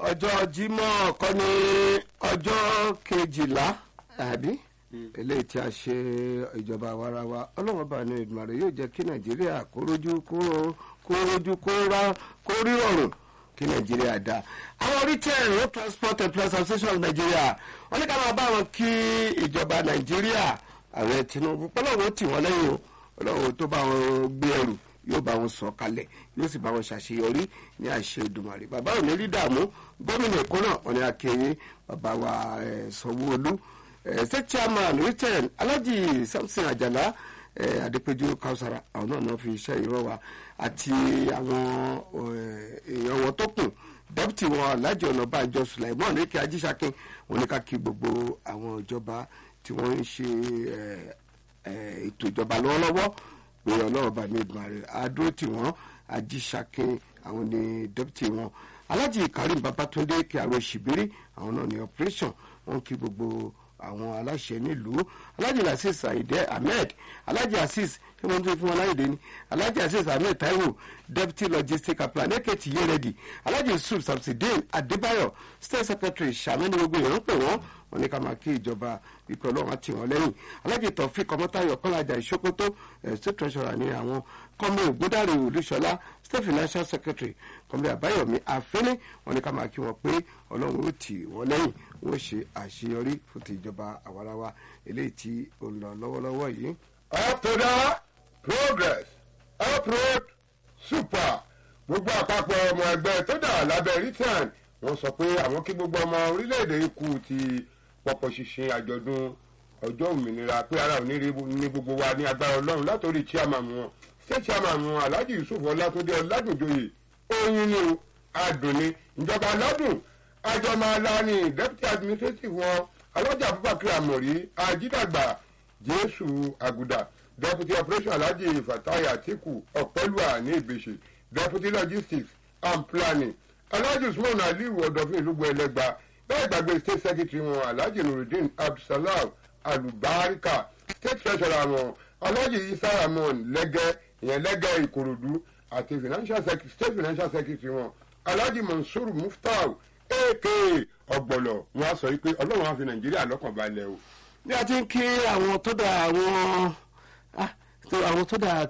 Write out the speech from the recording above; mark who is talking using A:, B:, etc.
A: ọjọ́ Jímọ̀ kọ́ ní ọjọ́ kejìlá àbí eléyìí tí a ṣe ìjọba àwarawa ọlọ́run bá ní Èdùmàrè yóò jẹ́ kí Nàìjíríà kó rójú kó rójú kó rá kó rí ọ̀rùn kí Nàìjíríà dá àwọn retail road transport and plus association of Nigeria wọ́n ní ká máa bá wọn kí ìjọba Nàìjíríà ààrẹ Tinubu pọ́lọ́wọ́ tì wọ́n lẹ́yìn o ọlọ́run tó bá wọn gbé ẹrù yóò bá wọn sọ kalẹ̀ yóò sì bá wọn ṣàṣeyọrí ní àṣẹ Èdùmàrè bàbá ò ní rí dààmú gómìnà Èkó náà wọn ni akéwì bàbá wa Sanwó-Olú state chairman return Alhaji Samson Ajala Adépéjú Kausara àwọn náà náà fi iṣẹ́ ìrọ̀ wa àti àwọn èèyàn wọn tó kù deputy wọn Alhaji Ọ̀nàbànjọ Sulaiman Eke Ajíṣakin wọn ní ká kí gbogbo àwọn ìjọba tí wọ́n ń ṣe ètò ìjọba lọ́wọ́lọ́wọ́ pé ọlọ́run bá mi dùn àrẹ àdúró tí wọ́n ajíṣàkin àwọn ní dẹ́pútì wọn alájì karim babatunde kí àwọn ṣìbírí àwọn náà ní operation wọn kí gbogbo àwọn aláṣẹ nílùú alájì asis ayinde ahmed alájì asis ṣé wọn tún fún wọn láyèdè ni alájì asis ahmed taiwo deputy logistic plan eketi yeredi alájì yusuf samsidin adébáyọ̀ state secretary sàmẹ́ni gbogbo èèyàn ń pè wọ́n wọn ní ká máa kí ìjọba ikọ̀ ọlọ́run àti wọn lẹ́yìn alájì tọ̀fík ọmọtayọ̀ kọ́lájà ìṣókótó state treasurer ní àwọn kọ́mọ ògbódàrè olúṣọlá state financial secretary kọ́mọ àbáyọ̀mí àfẹ́lẹ́ wọn ní ká máa kí wọn pé ọlọ́run ó tì wọ́n lẹ́yìn wọ́n ṣe àṣeyọrí fún ti ìjọba àwarawa eléyìí tí ó ń lọ lọ́wọ́lọ́wọ́ yìí.
B: up to the progress uproad super gbogbo àpapọ̀ ọmọ ẹgbẹ́ tó dà lábẹ́ return wọ́n sọ pé àwọn kí gbogbo ọmọ orílẹ̀-èdè ikú ti pọ̀pọ̀ ṣinṣin àjọ̀dún ọjọ́ òmìnira pé ara òní rí ní gbogbo wa ní agbára ọlọ́run látòrí chairman wọn state chairman wọn alhaji yusuf ọlátúndé ọládùnjoyè oyin ni o adùn ni ìjọba aládùn àjọmọ̀lání deputy administrative wọn alájà abubakar amori ajídàgbà jésù àgùdà deputy operation alhaji fatai atiku ọ̀pẹ́lúwà ní ìbèṣe deputy logistics and planning alhaji usman aliyu ọ̀dọ̀fin ìlúgbọ̀ ẹlẹ́gba bẹ́ẹ̀ gbàgbé state secretary wọn alhaji nurudeen abdulsalam alubarika state treasurer wọn alhaji isa ramon lẹ́gẹ́ ìyẹn lẹ́gẹ́ ìkòròdú àti financial secretary state financial secretary wọn alhaji mansour muftau aka ọ̀gbọ̀lọ̀ wọn á sọ wípé ọlọ́run á fi nàìjíríà lọ́kàn balẹ̀ o.
A: bí a ti ń kí àwọn tó dà àwọn àwọn tó dà